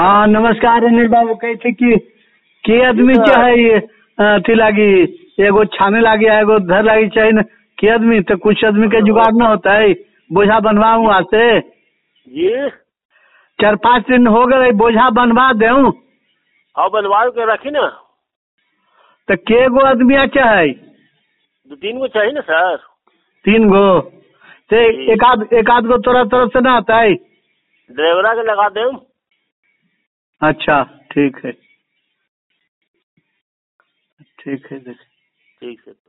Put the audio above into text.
हाँ नमस्कार अनिल बाबू कहते कि के आदमी चाहे अथी लागी एगो छाने लागी एगो धर लागी चाहिए न के आदमी तो कुछ आदमी के जुगाड़ न होता है बोझा बनवाऊँ वहाँ से जी चार पाँच दिन हो गए बोझा बनवा देऊँ हाँ बनवा के रखी ना तो के गो आदमी चाहे दो तीन गो चाहिए ना सर तीन गो तो एक आध एक आध गो तोरा तरफ से ना आता है ड्राइवरा के लगा दें अच्छा ठीक है ठीक है देख ठीक है